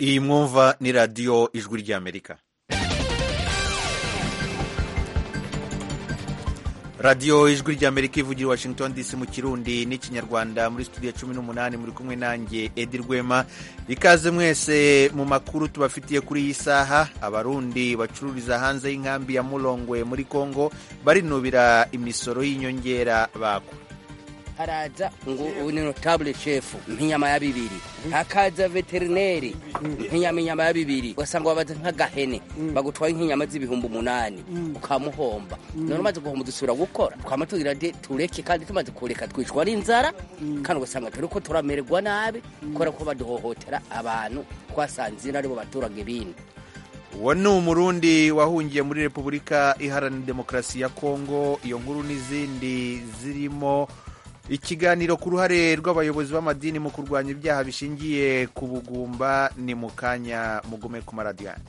iyi mwumva ni radiyo ijwi ry'amerika radiyo ijwi ry'amerika ivugira i washington dc mu kirundi n'ikinyarwanda muri studio cumi n'umunani muri kumwe nanjye edi rwema ikaze mwese mu makuru tubafitiye kuri iyi saha abarundi bacururiza hanze y'inkambi ya murongwe muri congo barinubira imisoro y'inyongera bakwa haraza ngo ni notable chef nk'inyama ya bibiri hakaza veterineri nk'inyama inyama ya bibiri ugasanga wabaza nk'agahene bagutwaye nk'inyama z'ibihumbi umunani ukamuhomba none umaze guhomba dusubira gukora twama tugira de tureke kandi tumaze kureka twicwa n'inzara kandi ugasanga turi ko turamererwa nabi kubera ko baduhohotera abantu twasanze aribo baturage bindi uwo ni umurundi wahungiye muri repubulika iharanira demokarasi ya kongo iyo nkuru n'izindi zirimo ikiganiro ku ruhare rw'abayobozi b'amadini mu kurwanya ibyaha bishingiye ku bugumba ni mu kanya mugume ku maradiyani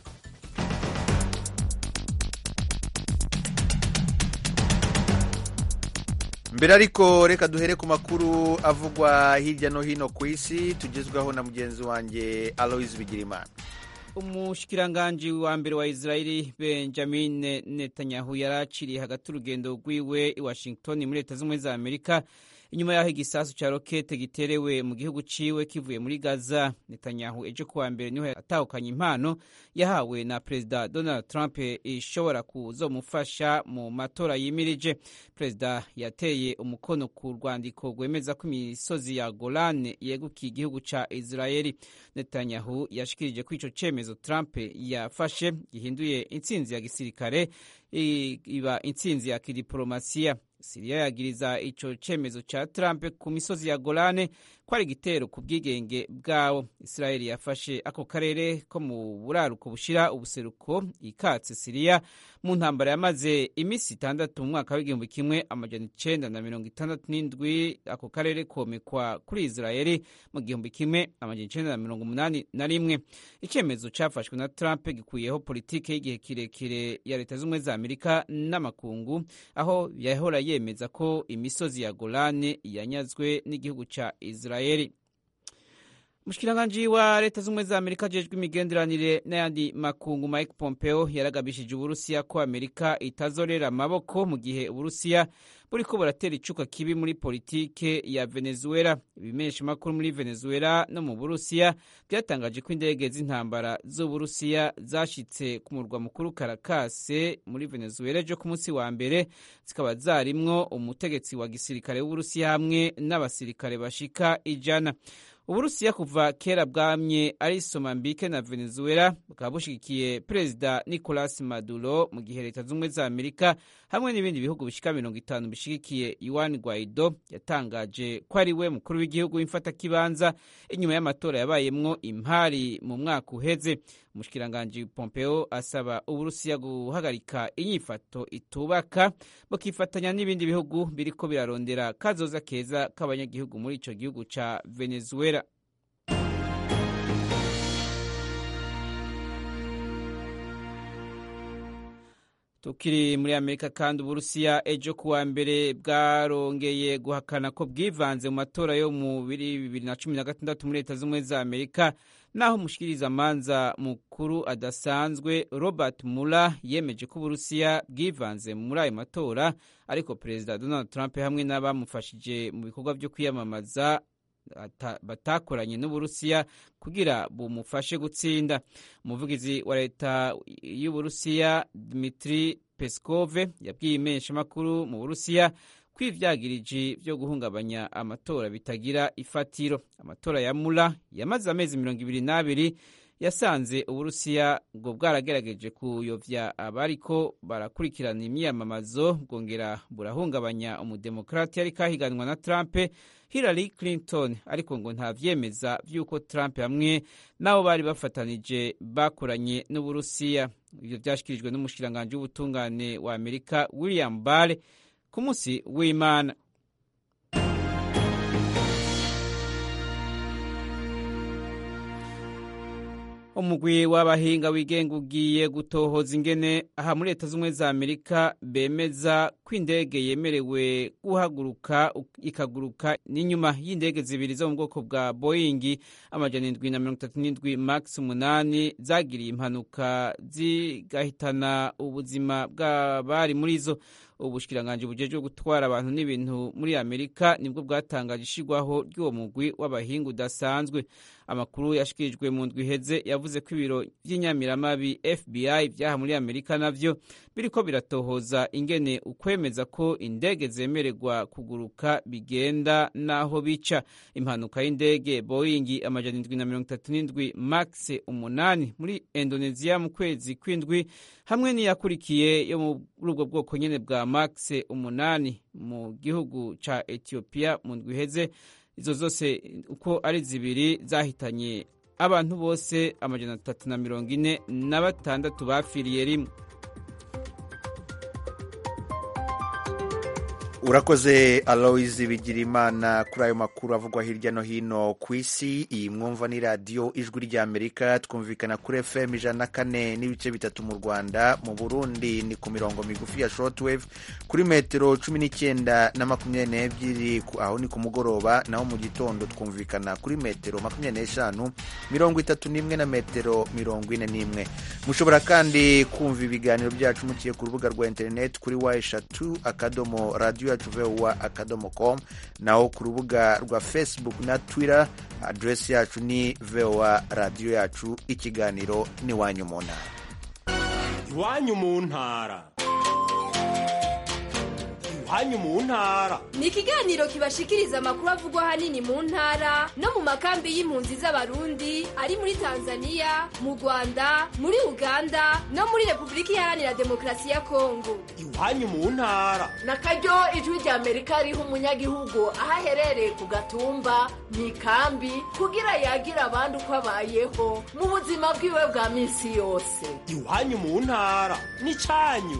mbere ariko reka duhere ku makuru avugwa hirya no hino ku isi tugezwaho na mugenzi wanjye aloise bigirimana umushikiranganji wa mbere wa israeli benjamin netanyahu yari aciriye hagati urugendo rwiwe i washington muri leta z'ubumwe za amerika inyuma y'aho igisasu cya rokete giterewe mu gihugu ciwe kivuye muri gaza netanyahu ejo kuwa mbere niho atahukanye impano yahawe na perezida donald trump ishobora kuzomufasha mu matora yimirije perezida yateye umukono ku rwandiko rwemeza ko imisozi ya golan yegukiye igihugu ca israeli netanyahu yashikirije ko ico cemezo trump yafashe gihinduye intsinzi ya gisirikare iba intsinzi ya kidiplomasiya siriya yagiriza ico cemezo ca trump ku misozi ya golane ko ari igitero ku bwigenge bwawo israeli yafashe ako karere ko mu buraruko bushira ubuseruko ikatse siriya mu ntambara yamaze iminsi itandatu mu mwaka w'igihumbi kimwe amajana icenda na mirongo itandatu n'indwi ako karere komekwa kuri israeli mu gihumbi kimwe amajana icenda na mirongo umunani na rimwe icemezo cafashwe na trump gikuyeho politike y'igihe kirekire ya leta z'ubumwe za amerika n'amakungu aho yahora yemeza ko imisozi ya golane yanyazwe n'igihugu ca israeli umushikiranganji wa leta z'ubumwe za amerika ajejwe imigenderanire n'ayandi makungu mike pompeo yaragabishije uburusiya ko amerika itazorera amaboko mu gihe uburusiya buriko buratera icuka kibi muri politike ya venezuela ibimenyesha makuru muri venezuela no mu burusiya byatangaje ko indege z'intambara z'uburusiya zashitse ku murwa mukuru karakase muri venezuela ejo ku munsi wa mbere zikaba zarimwo umutegetsi wa gisirikare w'uburusiya hamwe n'abasirikare bashika ijana uburusiya kuva kera bwamye ari somambike na venezuela bukaba bushigikiye perezida nicolas maduro mu gihe leta z'ubumwe za amerika hamwe n'ibindi bihugu bishika mirongo itanu bishigikiye yuan guaido yatangaje ko ari we mukuru w'igihugu w'imfatakibanza inyuma y'amatora yabayemwo impari mu mwaka uheze umushikiranganji pompeo asaba uburusiya guhagarika inyifato itubaka bukifatanya n'ibindi bihugu biriko birarondera kazoza keza k'abanyagihugu muri ico gihugu ca venezuela tukiri muri amerika kandi uburusiya ejo kuwa mbere bwarongeye guhakana ko bwivanze mu matora yo mu bibiri na cumi na gatandatu muri leta z'ubumwe za amerika naho umushikirizamanza mukuru adasanzwe robert mula yemeje ko uburusiya bwivanze muri ayo matora ariko perezida donald trump hamwe n'abamufashije mu bikorwa byo kwiyamamaza batakoranye n'uburusiya kugira bumufashe gutsinda umuvugizi wa leta y'uburusiya dmitri peskove yabwiye imenshamakuru mu burusiya ko ivyagiriji vyo guhungabanya amatora bitagira ifatiro amatora ya mula yamaze amezi mirongo ibiri n'abiri yasanze uburusiya ngo bwaragerageje kuyovya abariko barakurikirana imyiyamamazo bwongera burahungabanya umudemokrati yari kahiganwa na trump hillary clinton ariko ngo nta vyemeza vy'uko trump hamwe n'abo bari bafatanije bakoranye n'uburusiya ivyo vyashikirijwe n'umushikiranganji w'ubutungane wa amerika william barr ku munsi w'imana umugwi w'abahinga wigenga ugiye gutohoza ingene aha muri leta z'ubumwe za amerika bemeza ko indege yemerewe guhaguruka ikaguruka n'inyuma y'indege zibiri zo mu bwoko bwa boyingi amajana indwi na mirongo itatu n'indwi max umunani zagiriye impanuka zigahitana ubuzima bw'abari muri zo ubushikiranganje bujejwe gutwara abantu n'ibintu muri amerika nibwo bwatangaje ishigwaho ry'uwo mugwi w'abahinga udasanzwe amakuru yashikirijwe mu ndwi iheze yavuze ko ibiro by'inyamiramabi fbi byaha muri amerika navyo biriko biratohoza ingene ukwemeza ko indege zemererwa kuguruka bigenda n'aho bica impanuka y'indege boyingi amajana indwi na mirongo itatu n'indwi max umunani muri indonesia mu kwezi kw'indwi hamwe n'iyakurikiye yo muri ubwo bwoko nyene bwa max umunani mu gihugu ca ethiopia mu ndwi iheze izo zose uko ari zibiri zahitanye abantu bose amajana atatu na mirongo ine na batandatu bapfiriye rimwe urakoze aloise bigirimana kuri ayo makuru avugwa hirya no hino ku isi iyi mwumva ni radiyo ijwi ry'amerika twumvikana kuri fm ijana na kane n'ibice bitatu mu rwanda mu burundi ni ku mirongo migufi ya shortwave kuri metero cumi n'icyenda na makumyabiri n'ebyiri aho ni ku mugoroba naho mu gitondo twumvikana kuri metero makumyabiri n'eshanu mirongo itatu n'imwe na metero mirongo ine n'imwe mushobora kandi kumva ibiganiro byacu muciye ku rubuga rwa interineti kuri wa eshatu akadomo radiyo yacu vowa akadomo com naho ku rubuga rwa facebook na twitter aderesi yacu ni vowa radiyo yacu ikiganiro n'iwanyu mu ntara iwanyu mu ntara iwanyu mu ntara ni ikiganiro kibashikiriza amakuru avugwa ahanini mu ntara no mu makambi y'impunzi z'abarundi ari muri tanzania mu rwanda muri uganda no muri repubulika iharanira demokarasi ya kongo iwanyu mu ntara na karyo ijwi rya amerika riha umunyagihugu aho aherereye ku gatumba mu ikambi kugira yagira abandi uko abayeho mu buzima bwiwe bwa minsi yose iwanyu mu ntara ni cyanyu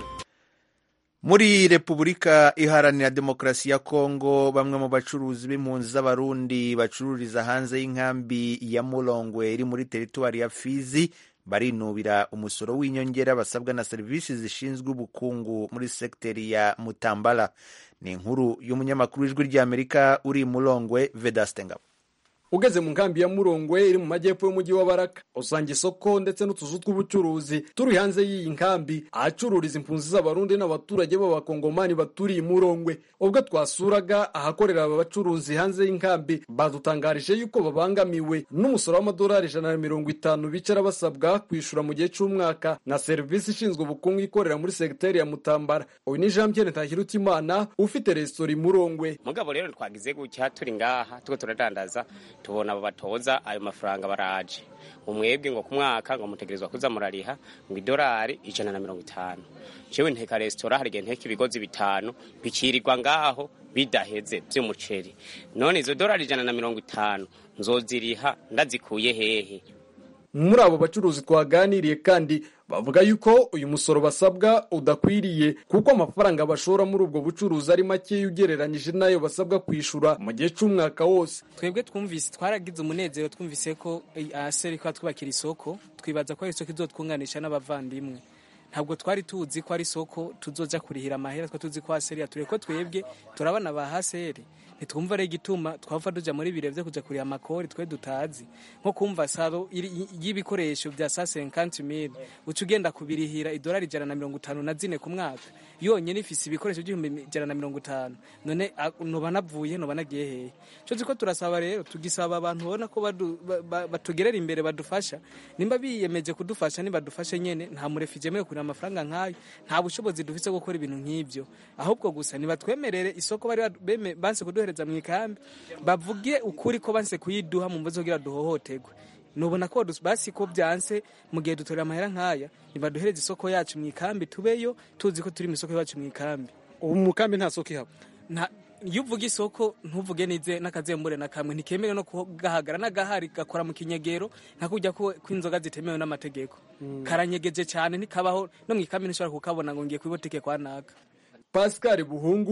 muri repubulika iharanira demokarasi ya kongo bamwe mu bacuruzi b'impunzi z'abarundi bacururiza hanze y'inkambi ya murongwe iri muri teritwari ya fizi barinubira umusoro w'inyongera basabwa na serivisi zishinzwe ubukungu muri sekiteri ya mutambala ni inkuru y'umunyamakuru w'ijwi ry'amerika uri murongwe vedaste ngabo ugeze mu nkambi ya murongwe iri mu majyepfo y'umujyi wa baraka usanga isoko ndetse n'utuzu tw'ubucuruzi turi hanze y'iyi nkambi ahacururiza impunzi z'abarundi n'abaturage b'abakongomani baturiye murongwe ubwo twasuraga ahakorera aba bacuruzi hanze y'inkambi badutangarije yuko babangamiwe n'umusoro w'amadolari ijana na mirongo itanu bicara basabwa kwishyura mu gihe cy'umwaka na serivisi ishinzwe ubukungu ikorera muri segiteri ya mutambara uyu ni jean pierre ntahirutimana ufite resitora i murongwe mugabo rero twagize gutya turi ngaha tuko turadandaza tubona abo batoza ayo mafaranga baraje umwebwe ngo ku mwaka ngo mutegerezwa kuza murariha ngo idolari ijana na mirongo itanu jewe nteka resitora hari igihe nteka ibigozi bitanu bikirirwa ngaho bidaheze vy'umuceri none izo dolari ijana na mirongo itanu nzoziriha ndazikuye hehe muri abo bacuruzi twaganiriye kandi bavuga yuko uyu musoro basabwa udakwiriye kuko amafaranga bashora muri ubwo bucuruzi ari makeya ugereranyije n'ayo basabwa kwishyura mu gihe cy'umwaka wose twebwe twumvise twaragize umunezero twumvise ko aseri ko twubakira isoko twibaza ko ari isoko izotwunganisha n'abavandimwe ntabwo twari tuzi ko ari isoko tuzoja kurihira amahera twa tuzi ko aseri yature ko twebwe turabana ba haseri ntitwumva rero igituma twava tuja muri biro vyo kuja kuriha amakori twe dutazi nko kumva saro y'ibikoresho vya sa 50000 uca ugenda kubirihira idolari ijana na mirongo itanu na zine ku mwaka yonyene ifise ibikoresho by'ibihumbi ijana na mirongo itanu none noba navuye noba nagiye hehe co ziko turasaba rero tugisaba abantu babona ko batugerera imbere badufasha nimba biyemeje kudufasha nibadufashe nyene nta murefije mewe kurira amafaranga nk'ayo nta bushobozi dufise bwo gukora ibintu nk'ivyo ahubwo gusa nibatwemerere isoko bari banse kuduhereza mu ikambi bavuge ukuri ko banse kuyiduha mu mbazo kugira duhohoterwe nubona ko basi ko byanse mu gihe dutorera amahera nk'aya nibaduhereze isoko yacu mu ikambi tubeyo tuzi ko turi mu isoko yacu mu ikambi ubu mu kambi nta soko ihaba iyo uvuga isoko ntuvuge nize n'akazembure na kamwe ntikemewe no kugahagara n'agahari gakora mu kinyegero nka kujya ko inzoga zitemewe n'amategeko karanyegeje cyane ntikabaho no mu ikambi ntishobora kukabona ngo ngiye kwibotike kwa naka pascal buhungu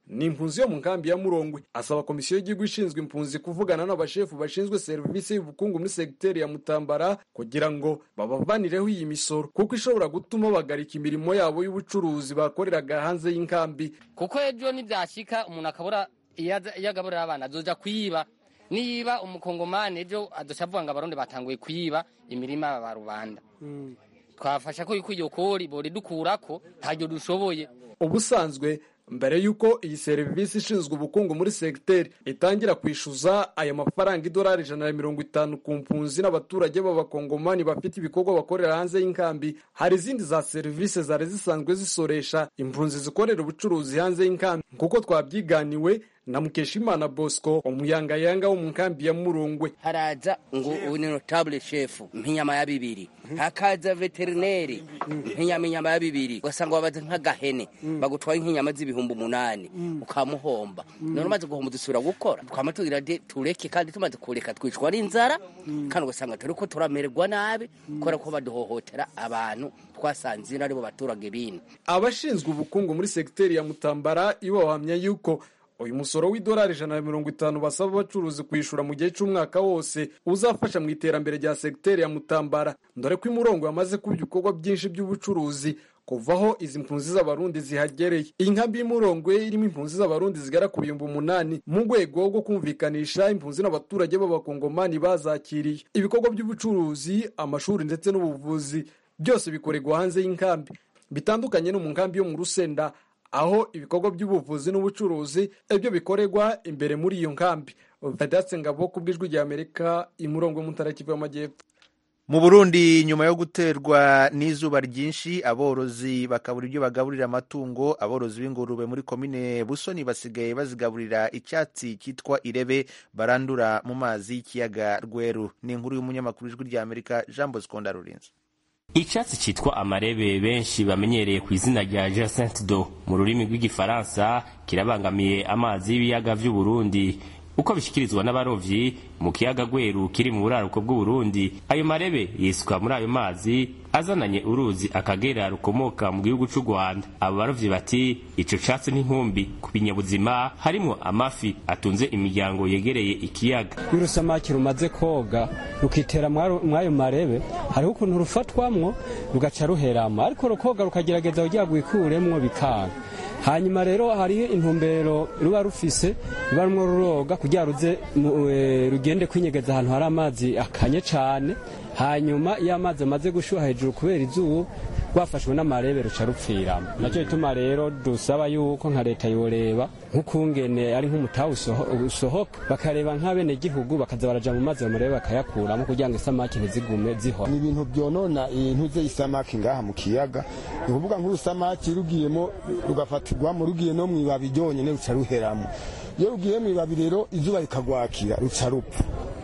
ni impunzi yo mu nkambi ya murongwe asaba komisiyo y'igihugu ishinzwe impunzi kuvugana n'abashefu bashinzwe serivisi y'ubukungu muri segiteri ya mutambara kugira ngo babavanireho iyi misoro kuko ishobora gutuma bagarika imirimo yabo y'ubucuruzi bakoreraga hanze y'inkambi kuko ejo nibyashyika umuntu akabura iyo agaburira abana azoja kuyiba niba umukongomani ejo adoca avuga ngo abarundi batanguye kuyiba imirima ba rubanda twafasha ko yuko iyo kori boridukurako ntaryo dushoboye ubusanzwe mbere y'uko iyi serivisi ishinzwe ubukungu muri segiteri itangira kwishyuza aya mafaranga idolari ijana na mirongo itanu ku mpunzi n'abaturage b'abakongomani bafite ibikorwa bakorera hanze y'inkambi hari izindi za serivisi zari zisanzwe zisoresha impunzi zikorera ubucuruzi hanze y'inkambi kuko twabyiganiwe na mukeshimana bosco umuyangayanga wo mu nkambi ya murungwe haraza ngo ni notable chef nk'inyama ya bibiri hakaza veterineri nk'inyama inyama ya bibiri ugasanga wabaze nk'agahene bagutwaye nk'inyama z'ibihumbi umunani ukamuhomba none umaze guhomba dusubira gukora twama tugira de tureke kandi tumaze kureka twicwa n'inzara kandi ugasanga turi ko turamererwa nabi kubera ko baduhohotera abantu twasanze aribo baturage bindi abashinzwe ubukungu muri segiteri ya mutambara ibo bahamya yuko uyu musoro w'idolari ijana na mirongo itanu basaba abacuruzi kwishyura mu gihe cy'umwaka wose uzafasha mu iterambere rya segiteri ya mutambara dore ko imurongo yamaze kuba ibikorwa byinshi by'ubucuruzi kuvaho izi mpunzi z'abarundi zihagereye iyi nkambi y'umurongo irimo impunzi z'abarundi zigera ku bihumbi umunani mu rwego rwo kumvikanisha impunzi n'abaturage b'abakongomani bazakiriye ibikorwa by'ubucuruzi amashuri ndetse n'ubuvuzi byose bikorerwa hanze y'inkambi bitandukanye no mu nkambi yo mu rusenda aho ibikorwa by'ubuvuzi n'ubucuruzi ibyo bikorerwa imbere muri iyo nkambi vedatse ngabo ku bw'ijwi rya amerika imurongo y'umutarakivu y'amajyepfo mu burundi nyuma yo guterwa n'izuba ryinshi aborozi bakabura ibyo bagaburira amatungo aborozi b'ingurube muri komine busoni basigaye bazigaburira icyatsi cyitwa irebe barandura mu mazi y'ikiyaga rweru ni inkuru y'umunyamakuru w'ijwi rya amerika jean bosco ndarurinze icyatsi cyitwa amarebe benshi bamenyereye ku izina rya jacinthe do mu rurimi rw'igifaransa kirabangamiye amazi y'ibiyaga by'uburundi uko bishyikirizwa n'abarovyi mu kiyaga gweru kiri mu buraruko bw'uburundi ayo marebe yisuka muri ayo mazi azananye uruzi akagera rukomoka mu gihugu cy'u rwanda abo barovyi bati ico catsi n'inkumbi ku binyabuzima harimwo amafi atunze imiryango yegereye ikiyaga iyo urusamaki rumaze koga rukitera mw'ayo marebe hariho ukuntu rufatwamwo rugaca ruheramo ariko rukoga rukagerageza kugira rwikuremwo bikanga hanyuma rero hariho intumbero ruba rufise ruba rumwe ruroga kugira ruze rugende kwinyegeza ahantu hari amazi akanye cyane hanyuma iyo amazi amaze gushyuha hejuru kubera izuba rwafashwe n'amarebe ruca rupfiramo nacyo gituma rero dusaba yuko nka leta yoreba nk'ukungene ari nk'umutaha usohoka bakareba nk'abenegihugu bakaza baraja mu mazi bamurebe bakayakuramo kugira ngo isamaki ntizigume zihora ni ibintu byonona intuze isamaki ngaha mu kiyaga ni ukuvuga nk'urusamaki rugiyemo rugafatirwamo rugiye no mu ibabi ryonyine ruca ruheramo iyo rugiye mu ibabi rero izuba rikagwakira ruca rupfa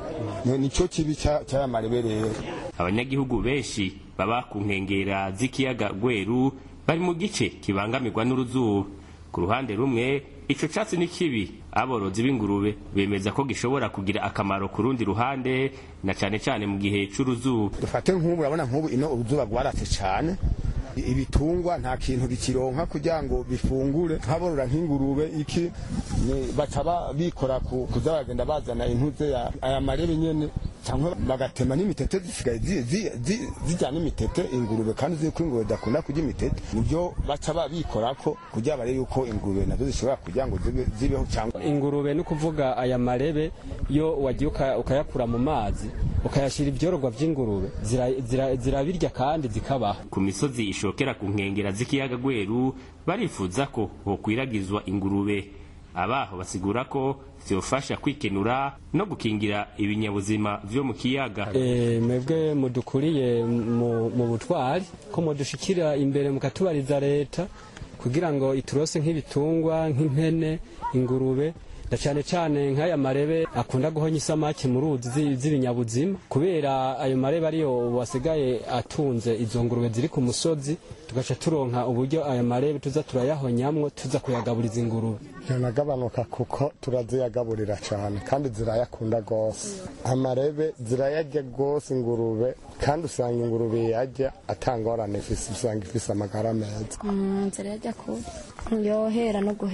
nicyo kibi cy'aya marebe rero abanyagihugu benshi baba ku nkengera z'ikiyaga gweru bari mu gice kibangamirwa n'uruzuba ku ruhande rumwe ico catsi ni kibi aborozi b'ingurube bemeza ko gishobora kugira akamaro ku rundi ruhande na cane cane mu gihe c'uruzuba dufate nk'ubu urabona nk'ubu ino uruzuba rwaratse cane ibitungwa nta kintu bikironka kugira ngo bifungure nk'aborora nk'ingurube iki baca bikora kuza bagenda bazana intuze aya marebe nyene cyangwa bagatema n'imitete zisigaye zijyana imitete ingurube kandi uzi ko ingurube zidakunda kurya imitete nibyo baca babikorako kugira barebe yuko ingurube nazo zishobora kugira ngo zibeho cyangwa ingurube ni ukuvuga aya marebe iyo wagiye ukayakura mu mazi ukayashyira ibyororwa by'ingurube zirabirya kandi zikabaho ku misozi ishokera ku nkengera z'ikiyaga gweru barifuza ko hokwiragizwa ingurube abaho basigura ko vyofasha kwikenura no gukingira ibinyabuzima vyo mu kiyaga e, mwebwe mudukuriye mu butwari ko mudushikira imbere mukatubariza leta kugira ngo iturose nk'ibitungwa nk'impene ingurube na cyane cyane nk'aya marebe akunda guhonya isamaki mu ruzi z'ibinyabuzima kubera ayo marebe ariyo wasigaye atunze izo ngurube ziri ku musozi tugaca turonka uburyo aya marebe tuza turayahonyamwo tuza kuyagaburiza ingurube ntanagabanuka kuko turaziyagaburira cyane kandi zirayakunda rwose amarebe zirayarya rwose ingurube kandi usanga ingurube yajya atangorane ifise usanga ifise amagara meza zirayarya kubi yohera no guhera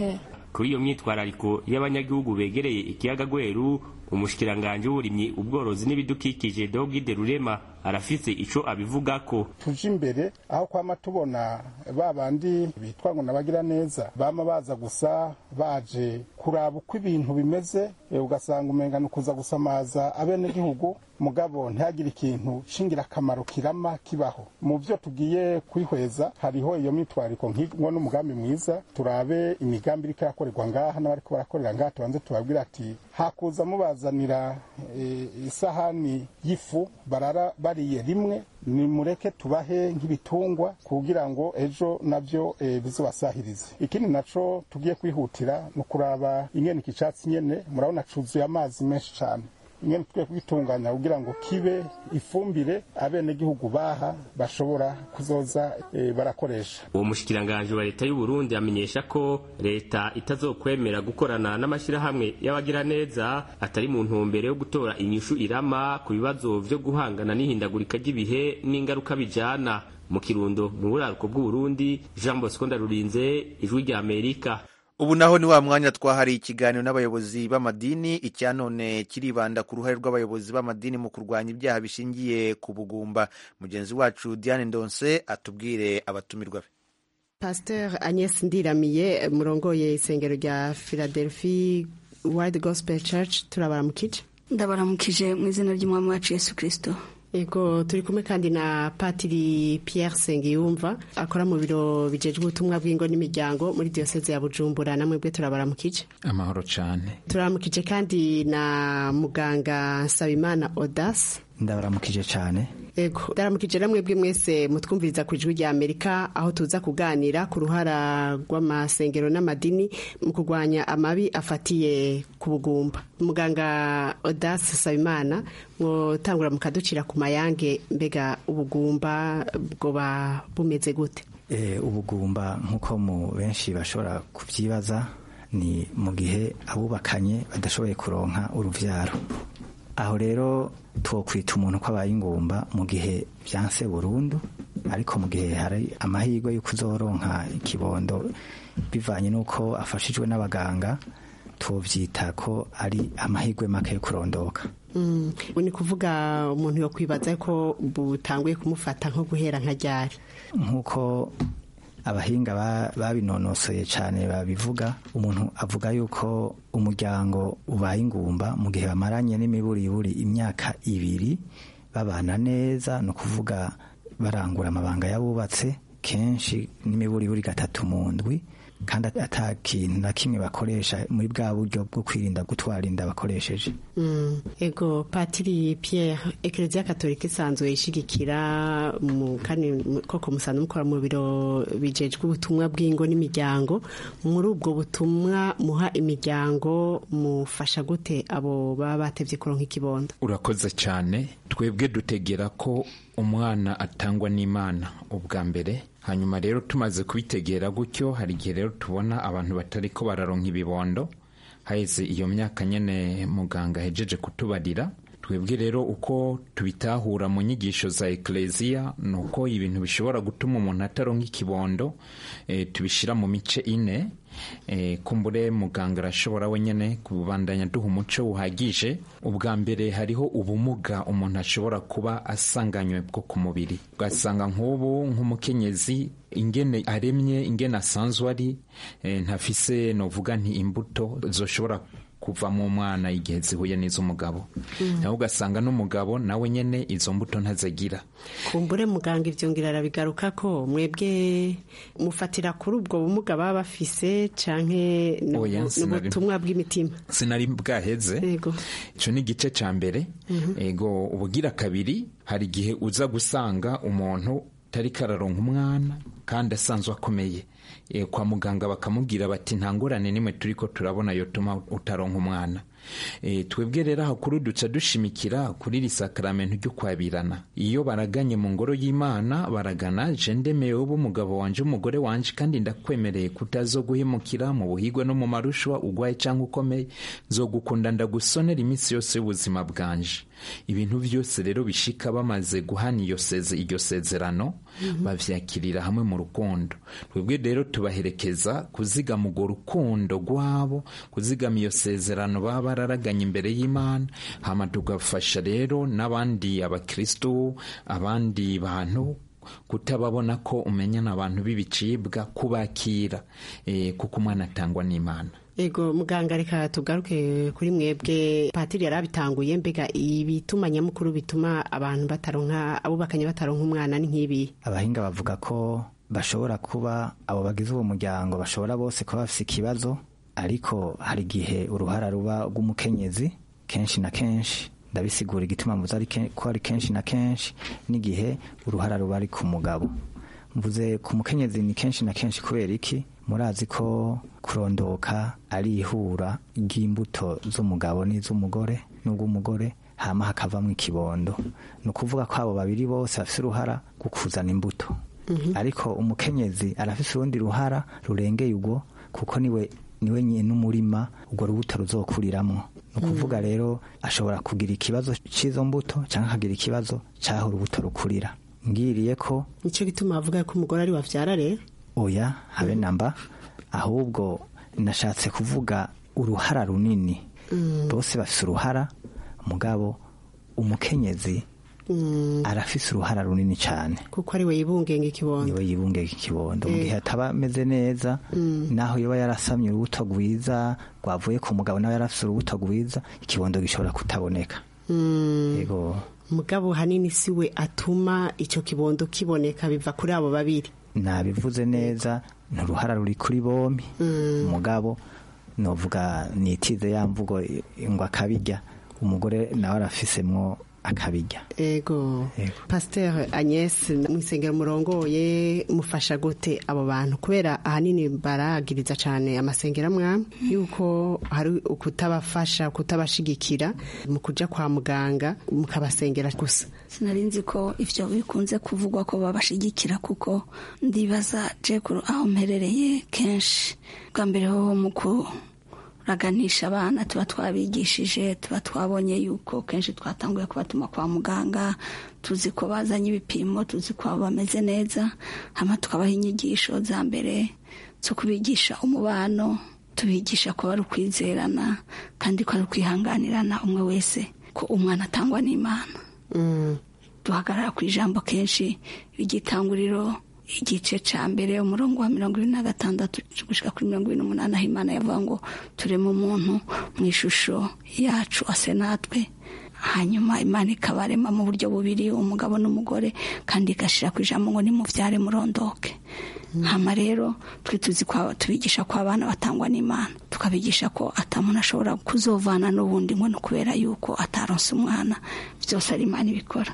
kuri iyo myitwarariko y'abanyagihugu begereye ikiyaga gweru umushikiranganji w'uburimyi ubworozi n'ibidukikije dogide rurema arafise ico abivugako tuje imbere aho kwama tubona ba bandi bitwa ngo nabagira neza bama baza gusa baje kuraba uko ibintu bimeze ugasanga umengana ukuza gusamaza abenegihugu mugabo ntihagire ikintu c'ingirakamaro kirama kibaho mu vyo tugiye kwihweza hariho iyo mitwariko nk'ingo n'umugambi mwiza turabe imigambi iriko irakorerwa ngaha n'abariko barakorera ngaha tubanze tubabwira ati hakuza mubazanira e, isahani y'ifu barara bariye rimwe nimureke tubahe nk'ibitungwa kugira ngo ejo navyo e, bizobasahirize ikindi naco tugiye kwihutira ni ukuraba ingene iki catsi nyene murabona cuzuye amazi menshi cane ingene tukwiye kugitunganya kugira ngo kibe ifumbire abenegihugu baha bashobora kuzoza e, barakoresha uwo mushikiranganji wa leta y'u Burundi amenyesha ko leta itazokwemera gukorana n'amashyirahamwe y'abagira neza atari mu ntumbero yo gutora inyishu irama ku bibazo vyo guhangana n'ihindagurika ry'ibihe n'ingaruka bijana mu kirundo mu buraruko bw'uburundi jean bosco ndarurinze ijwi rya amerika ubu naho ni wa mwanya twahariye ikiganiro n'abayobozi b'amadini icya none kiribanda ku ruhare rw'abayobozi b'amadini mu kurwanya ibyaha bishingiye ku bugumba mugenzi wacu diane ndonse atubwire abatumirwa be pasteur agnes ndiramiye murongoye isengero rya philadelphia wide gospel church turabaramukije ndabaramukije mu izina ry'umwami wacu yesu kirisito Ego turi kumwe kandi na Patiri Pierre Sengiyumva akora mu biro bijejwe ubutumwa bw'ingo n'imiryango muri diocese ya Bujumbura namwe bwe turabaramukije amahoro cyane turabaramukije kandi na muganga Nsabimana Odas ndabaramukije cyane Ego ndaramukije namwe bwe mwese mutwumviriza ku ijwi rya Amerika aho tuza kuganira ku ruhara rw'amasengero n'amadini mu kurwanya amabi afatiye ku bugumba muganga Odas Sabimana mwotangura mukaducira ku mayange mbega ubugumba bwoba bumeze gute e, ubugumba nk'uko mu benshi bashobora kubyibaza ni mu gihe abubakanye badashoboye kuronka uruvyaro aho rero twokwita umuntu ko abaye ingumba mu gihe byanse burundu ariko mu gihe hari amahirwe y'uko uzoronka ikibondo bivanye n'uko afashijwe n'abaganga tubyita ko ari amahirwe make yo kurondoka Mm, ni kuvuga umuntu yo kwibaza ko butanguye kumufata nko guhera nka ryari nk'uko abahinga babinonosoye cyane babivuga umuntu avuga yuko umuryango ubaye ingumba mu gihe bamaranye n'imiburiburi imyaka ibiri babana neza ni ukuvuga barangura amabanga y'abubatse kenshi n'imiburiburi gatatu mu ndwi kandi ata kintu na kimwe bakoresha muri bwa buryo bwo kwirinda gutwara inda bakoresheje mm. ego patiri pierre ekereziya katolika isanzwe ishigikira kandi koko musanzwe mukora mu biro bijejwe ubutumwa bw'ingo n'imiryango muri ubwo butumwa muha imiryango mufasha gute abo baba batevye kuronka ikibondo urakoze cyane twebwe dutegera ko umwana atangwa n'imana ubwa mbere hanyuma rero tumaze kubitegera gutyo hari igihe rero tubona abantu batari ko bararonka ibibondo haheze iyo myaka nyene muganga ahejeje kutubarira twebwe rero uko tubitahura mu nyigisho za ekleziya ni uko ibintu bishobora gutuma umuntu ataronka ikibondo e, tubishyira mu mice ine e, kumbure muganga arashobora wenyine kubandanya duha umuco uhagije ubwa mbere hariho ubumuga umuntu ashobora kuba asanganywe bwo ku mubiri ugasanga nk'ubu nk'umukenyezi ingene aremye ingene asanzwe ari e, ntafise novuga nti imbuto zoshobora kuva mu mwana igihe zihuye n'iz'umugabo nawe ugasanga n'umugabo nawe nyene izo mbuto ntazagira kumbure muganga ivyo ngira arabigaruka ko mwebwe mufatira kuri ubwo bumuga baba bafise canke n'ubutumwa bw'imitima sinari bwaheze ico ni igice ca mbere ego ubugira kabiri hari igihe uza gusanga umuntu tari kararonka umwana kandi asanzwe akomeye kwa muganga bakamubwira bati nta ngorane nimwe turi ko turabona yotuma utaronka umwana twebwe rero aho kuri duca dushimikira kuri iri sakaramento ryo kwabirana iyo baraganye mu ngoro y'imana baragana je ndemewe umugabo wanje umugore wanje kandi ndakwemereye kutazo guhemukira mu buhigwe no mu marushwa ugwaye cyangwa ukomeye nzogukunda ndagusonera iminsi yose y'ubuzima bwanje ibintu byose rero bishika bamaze guhana iyo seze iryo sezerano bavyakirira hamwe mu rukundo twebwe rero rero tubaherekeza kuzigama urwo rukundo rwabo kuzigama iyo sezerano baba bararaganye imbere y'imana hama tugafasha rero n'abandi abakristo abandi bantu kutababona ko umenyana abantu b'ibicibwa kubakira eh, kuko umwana atangwa n'imana ego muganga reka tugaruke kuri mwebwe patiri yari abitanguye mbega ibituma nyamukuru bituma abantu bataronka abubakanye bataronka umwana ni nk'ibi abahinga bavuga ko bashobora kuba abo bagize uwo muryango bashobora bose kuba bafite ikibazo ariko hari igihe uruhara ruba rw'umukenyezi kenshi na kenshi ndabisigura igituma mvuze ari ke- ko ari kenshi na kenshi n'igihe uruhara ruba ari ku mugabo mvuze ku mukenyezi ni kenshi na kenshi kubera iki murazi ko kurondoka ari ihura ry'imbuto z'umugabo n'iz'umugore n'ubw'umugore hama hakavamo ikibondo ni ukuvuga ko abo babiri bose bafite uruhara rwo kuzana imbuto ariko umukenyezi arafise urundi ruhara rurengeye ubwo kuko niwe niwe nyine n'umurima urwo rubuto ruzokuriramwo ni ukuvuga rero ashobora kugira ikibazo cy'izo mbuto cyangwa akagira ikibazo cy'aho urubuto rukurira ngiriye ko nicyo gituma bavuga ko umugore ari wavyara rero oya habe namba ahubwo nashatse kuvuga uruhara runini bose bafise uruhara mugabo umukenyezi arafise uruhara runini cyane kuko ari we yibungenga ikibondo niwe yibungega ikibondo mu Eh. gihe ataba ameze neza naho yoba yarasamye urubuto rwiza rwavuye ku mugabo nawe yarafise urubuto rwiza ikibondo gishobora kutaboneka Mm. yego mugabo hanini si we atuma icyo kibondo kiboneka biva kuri abo babiri nabivuze neza ni uruhara ruri kuri bombi umugabo novuga nitize ya mvugo ngo akabijya umugore nawe arafisemwo akabijya ego pasiteri agnes mu isengero murongoye mufasha gute abo bantu kubera ahanini baragiriza cyane amasengero amwe yuko hari ukutabafasha kutabashigikira mu kujya kwa muganga mukabasengera gusa sinari nzi ko ivyo bikunze kuvugwa ko babashigikira kuko ndibaza jekuru aho mperereye kenshi bwa mbere hoho mu kuraganisha abana tuba twabigishije tuba twabonye yuko kenshi twatanguye kubatuma kwa muganga tuzi ko bazanye ibipimo tuzi ko bameze neza hama tukabaha inyigisho za mbere zo kubigisha umubano tubigisha ko ari ukwizerana kandi ko ari ukwihanganirana umwe wese ko umwana atangwa n'imana duhagarara ku ijambo kenshi igitanguriro igice ca mbere umurongo wa mirongo ibiri na gatandatu gushika kuri mirongo ibiri n'umunani aho imana yavuga ngo tureme umuntu mu ishusho yacu ase natwe hanyuma imana ikabarema mu buryo bubiri umugabo n'umugore kandi igashira ku ijambo ngo nimuvyare murondoke hama rero twe tuzi ko tubigisha ko abana batangwa n'imana tukabigisha ko atamuntu ashobora kuzovana n'ubundi ngo ni ukubera yuko ataronse umwana byose ari imana ibikora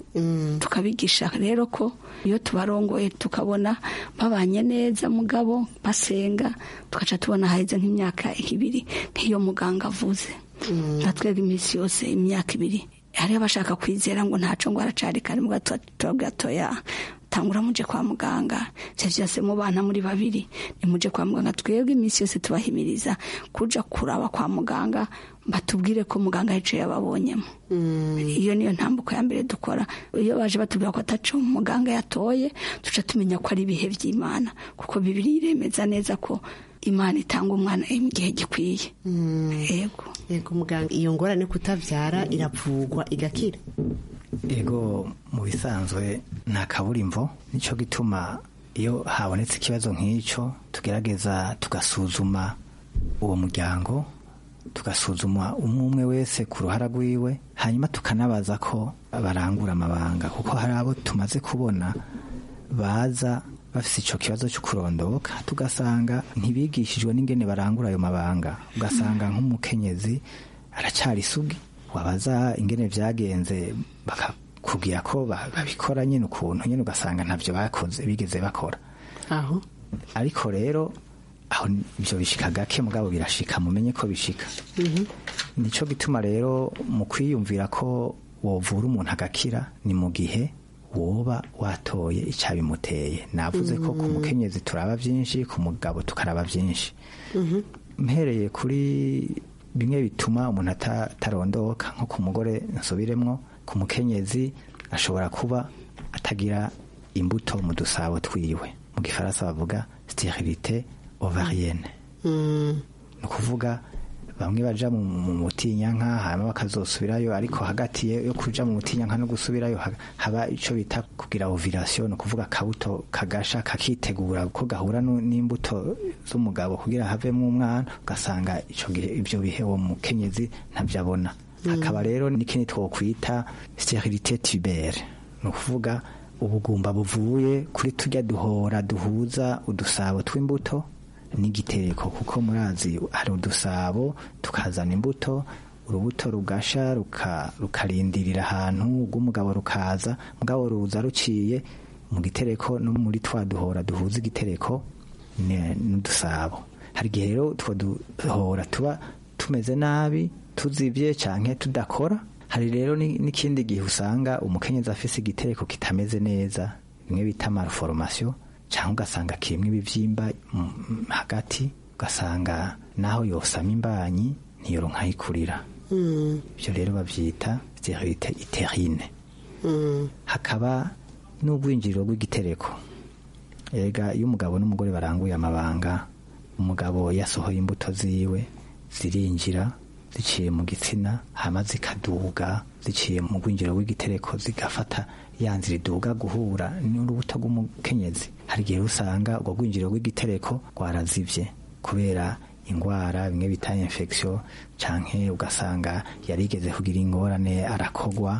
tukabigisha rero ko iyo tubarongoye tukabona babanye neza mugabo basenga tugaca tubona haheze nk'imyaka ibiri nk'iyo muganga avuze nka twebwe iminsi yose imyaka ibiri hariho abashaka kwizera ngo ntaco ngo aracari kare mu gatoya tangura muje kwa muganga ivyo vyose mubana muri babiri nimuje kwa muganga twebwe iminsi yose tubahimiriza kuja kuraba kwa muganga batubwire ko muganga yicaye yababonyemo iyo niyo ntambuko ya mbere dukora iyo baje batubwira ko ataco muganga yatoye tuca tumenya ko ari ibihe vy'imana kuko bibiri iremeza neza ko imana itanga umwana mu gihe gikwiye yego yego muganga iyo ngorane kutavyara iravugwa igakira ego mu bisanzwe nta kaburimbo nicyo gituma iyo habonetse ikibazo nk'icyo tugerageza tugasuzuma uwo muryango tugasuzuma umwe umwe wese ku ruhara rwiwe hanyuma tukanabaza ko barangura amabanga kuko hari abo tumaze kubona baza bafite icyo kibazo cyo kurondoka tugasanga ntibigishijwe n'ingene barangura ayo mabanga ugasanga nk'umukenyezi aracyari isugi wabaza ingene byagenze bakakubwira ko babikora nyine ukuntu nyine ugasanga ntabyo bakoze bigeze bakora aho ariko rero aho ibyo bishika gake mugabo birashika mumenye ko bishika nicyo gituma rero mu kwiyumvira ko wovura umuntu agakira ni mu gihe woba watoye icyabimuteye navuze ko ku mukenyezi turaba byinshi ku mugabo tukaraba byinshi mpereye kuri bimwe bituma umuntu atarondoka nko ku mugore nsubiremwo ku mukenyezi ashobora kuba atagira imbuto mu dusabo twiwe mu gifaransa bavuga sterilite ovarienne ni ukuvuga bamwe baja mu mu mutinyanka hanyuma bakazosubirayo ariko hagati yo kuja mu mutinyanka no gusubirayo ha- haba ico bita kugira ovulation ni ukuvuga akabuto kagasha kakitegura ko gahura nu- n'imbuto z'umugabo kugira havemo umwana ugasanga ico gihe ivyo bihe uwo mukenyezi ntavyo abona hakaba rero n'ikindi twokwita sterilite tubere ni ukuvuga ubugumba buvuye kuri tujya duhora duhuza udusabo tw'imbuto n'igitereko kuko murazi hari udusabo tukazana imbuto urubuto rugasha ruka- rukarindirira ahantu rw'umugabo rukaza mugabo ruza ruciye mu gitereko no muri twa duhora duhuza igitereko ne- n'udusabo hari igihe rero utwo duhora tuba tumeze nabi tuzibye canke tudakora hari rero ni- n'ikindi gihe usanga umukenyezi afise igitereko kitameze neza bimwe bita malformation cyangwa ugasanga kirimo ibibyimba mm, hagati ugasanga naho yosama imbanyi ntiyoronka ayikurira ibyo rero babyita sterilite iterine hakaba n'ubwinjiriro bw'igitereko ega iyo umugabo n'umugore baranguye amabanga umugabo yasohoye imbuto ziwe zirinjira ziciye mu gitsina hama zikaduga ziciye mu bwinjiriro bw'igitereko zigafata ya nzira iduga guhura n'urubuto rw'umukenyezi hari igihe usanga urwo rwinjiriro rw'igitereko rwarazivye kubera ingwara bimwe bita infection canke ugasanga yarigeze kugira ingorane arakogwa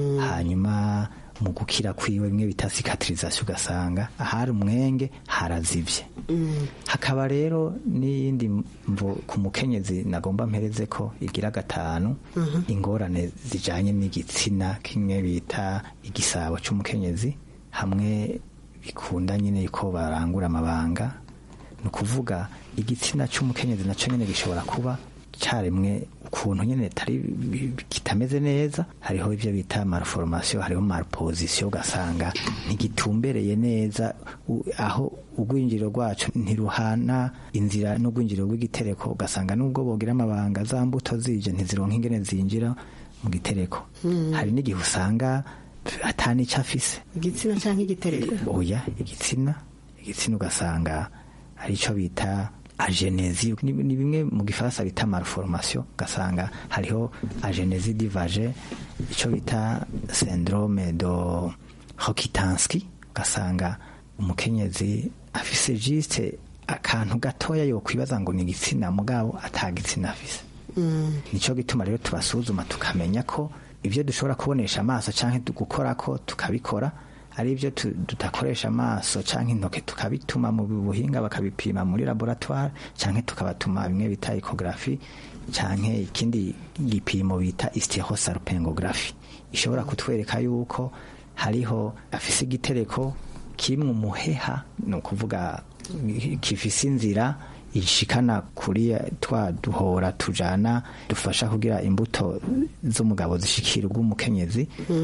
hanyuma mu gukira kwiwe bimwe bita cicatrisation ugasanga ahari umwenge harazivye hakaba rero n'iyindi mvo ku mukenyezi nagomba mpereze ko igira gatanu ingorane zijanye n'igitsina kimwe bita igisabo c'umukenyezi hamwe bikunda nyine yuko barangura amabanga ni ukuvuga igitsina c'umukenyezi naco nyene gishobora kuba caremwe ukuntu nyene tari kitameze neza hariho ivyo bita malformation hariho malposition ugasanga ntigitumbereye neza u- aho urwinjiriro rwacu ntiruhana inzira n'urwinjiriro rw'igitereko ugasanga nubwo bogira amabanga za mbuto zije ntizironka ingene zinjira mu gitereko Mm. hari n'igihe usanga atanico afise igitsina cyangwa igitereko oya igitsina igitsina ugasanga arico bita agenesi ni ni bimwe mu gifaransa bita malformation ugasanga hariho agenesi divage ico bita syndrome do hokitanski ugasanga umukenyezi afise juste akantu gatoya yokwibaza ngo ni igitsina mugabo atagitsina afise nico gituma rero tubasuzuma tukamenya ko ibyo dushobora kubonesha amaso canke gukora ko tukabikora ari ibyo tu- tudakoresha amaso canke intoke tukabituma mu buhinga bakabipima muri laboratoire canke tukabatuma bimwe bita ecography canke ikindi gipimo bita hysterosalpingography ishobora kutwereka yuko hariho afise igitereko kimwe umuheha ni ukuvuga kifise inzira ishikana kuri twa duhora tujana dufasha kugira imbuto z'umugabo zishikira ubw'umukenyezi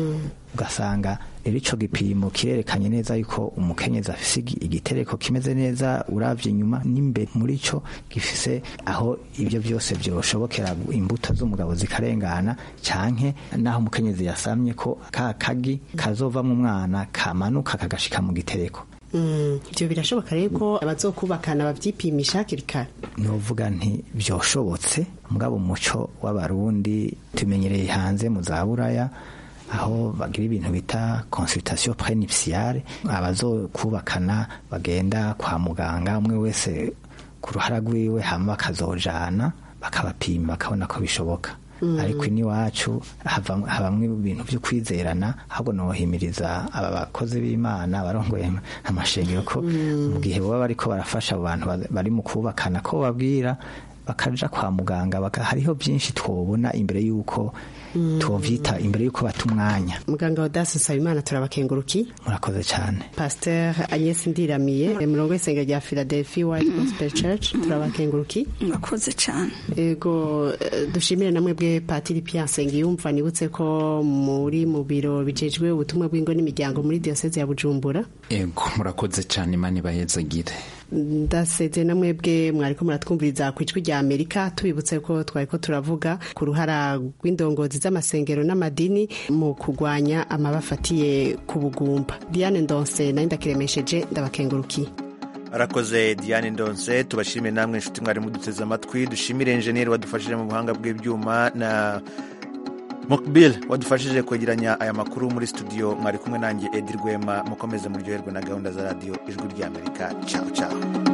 ugasanga rero ico gipimo kirerekanye neza yuko umukenyezi afise igi- igitereko kimeze neza uravye inyuma n'imbere muri co gifise aho ibyo byose byoshobokera imbuto z'umugabo zikarengana canke naho umukenyezi yasamye ko ka kagi kazovamwo umwana kamanuka kagashika mu gitereko Mm, ibyo birashoboka rero ko abazokubakana babyipimisha hakiri kare novuga nti byoshobotse mugabo umuco w'abarundi tumenyereye hanze mu za buraya aho bagira ibintu bita consultation prenuptiale abazokubakana bagenda kwa muganga umwe wese ku ruhara rwiwe hama bakazojana bakabapima bakabona ko bishoboka Mm. ariko iwacu hava- habamwe ibintu byo kwizerana ahubwo nohimiriza aba bakozi b'imana barongoye amashengero ko mu gihe baba bariko barafasha abo bantu ba- bari mu kubakana ko babwira bakaja kwa muganga baka- hariho byinshi twobona imbere y'uko Mm. twovyita imbere y'uko bata umwanya muganga wa dasi nsabimana turabakenguruki murakoze cyane pasteur agnes ndiramiye murongo w'isengero rya philadelphia white gospel church turabakenguruki murakoze cyane ego eh, dushimire namwe bwe patiri pierre nsengiyumva nibutse ko muri mu biro bijejwe ubutumwa bw'ingo n'imiryango muri diyoseze ya bujumbura ego murakoze cyane imana ibayezagire ndaseze na mwebwe mwariko muratwumviriza ku ijwi rya amerika tubibutse ko twariko turavuga ku ruhara rw'indongozi z'amasengero n'amadini mu kurwanya amabafatiye ku bugumba diane ndonse nayo ndakiremesheje ndabakengurukiye arakoze diane ndonse tubashimire namwe inshuti mwari muduteze amatwi dushimire enjeniyeri wadufashije mu buhanga bw'ibyuma na mokbil wadufashije kwegeranya aya makuru muri studio mwari kumwe nanjye edi rwema mukomeze muryoherwe na gahunda za radiyo ijwi ry'amerika caho caho